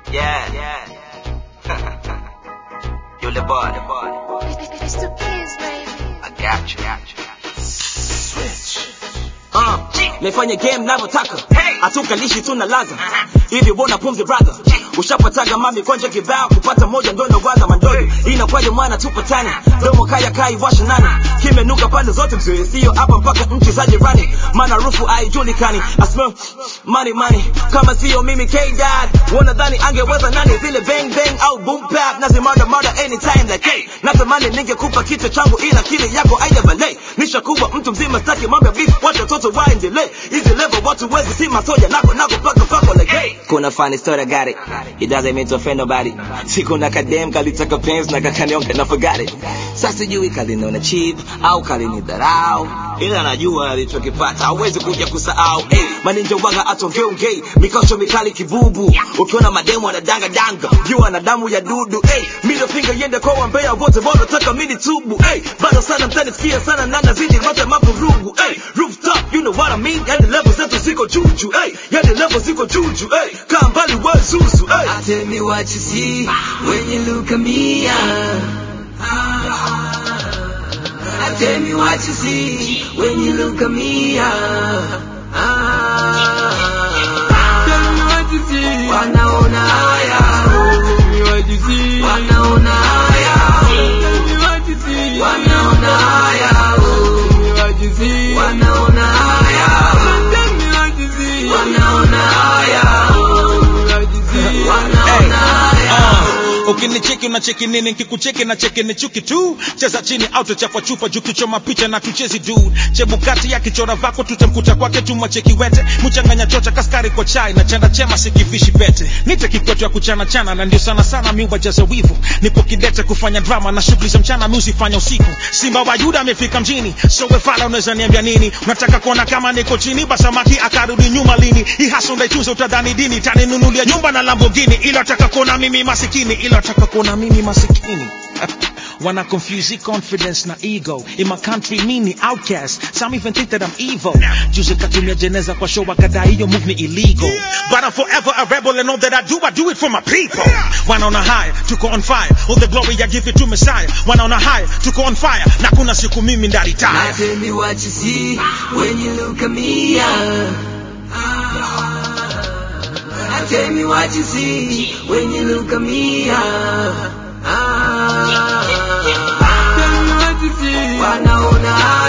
Yeah, yeah. you the boy, the boy. It's the kids, baby. I got you, got you. Switch. Uh, naifanya game navyotaka Hey. hatukalishi tuna laza hivi bona pumzi brother ushapataga mami konja kibao kupata moja ndo ndowaza mandogo inakwaje mwana tupatane domo kaya kai washa nani kimenuka pande zote mzee sio hapa mpaka nchi za jirani maana rufu haijulikani I smell money money kama sio mimi K dad wanadhani angeweza nani zile bang bang au boom bap nazimada mada anytime like hey natamani ningekupa kichwa changu ila kile yako haijavale nishakuwa mtu mzima staki mambo ya beef wacha watoto waendelee hizi level watu wezi si masoja nako nako paka pako like hey kuna funny story I got it it doesn't mean to offend nobody siku na kadem kalitaka pens na kakanionga na forgot it sasa sijui kaliniona cheap au kalinidharau ila najua alichokipata hawezi kuja kusahau hey, maninja waga atongeongei mikosho mikali kibubu ukiona mademu anadanga danga jua na damu ya dudu hey, middle finger yende kwa wambea wote wanataka mini tubu hey, bado sana mtanisikia sana na nazidi rote mavurugu hey, rooftop you know what I mean yani level zetu ziko juju hey, yani level ziko juju hey, kaa mbali we zuzu hey. Tell me what you see when you look at me. Ah. Tell me what you see when you look at me. Ah. Ah. Tell me what you see. Wanaona haya. Tell me what you see. Wanaona haya. Tell me what you see. Wanaona haya. Tell me what you see. Wanaona haya. Tell me what you see. Wanaona haya. Tell me what you see. Wanaona haya. Uh, ukinicheki unacheki nini nkikucheki na cheki ni chuki tu cheza chini au tuchafua chupa juu kichoma picha na tuchezi dude chebukati ya kichora vako tutamkuta kwake tumwacheki wete mchanganya chocha kaskari kwa chai na chanda chema sikivishi pete nite kikwetu ya kuchana chana na ndio sana sana miuba jaza wivu nipo kidete kufanya drama na shughuli za mchana mi uzifanya usiku simba wa yuda amefika mjini so wefala unaweza niambia nini unataka kuona kama niko chini basamaki akarudi nyuma lini hii hasa ndaitunza utadhani dini taninunulia nyumba na lambogini ila taka kuona mimi masikini ila taka kuona mimi masikini Wanna confuse confidence na ego In my country mini outcast Some even think that I'm evil Juzi katumia jeneza kwa show wakadai hiyo move ni illegal But I'm forever a rebel and all that I do I do it for my people Wanaona high, tuko on fire All the glory I give it to Messiah Wanaona high, tuko on fire Na kuna siku mimi Now ndaritaya tell me what you see when you look at me. Ah. Now tell me what you see when you look at me. Ah. Ah. Tell me what you see. Wanaona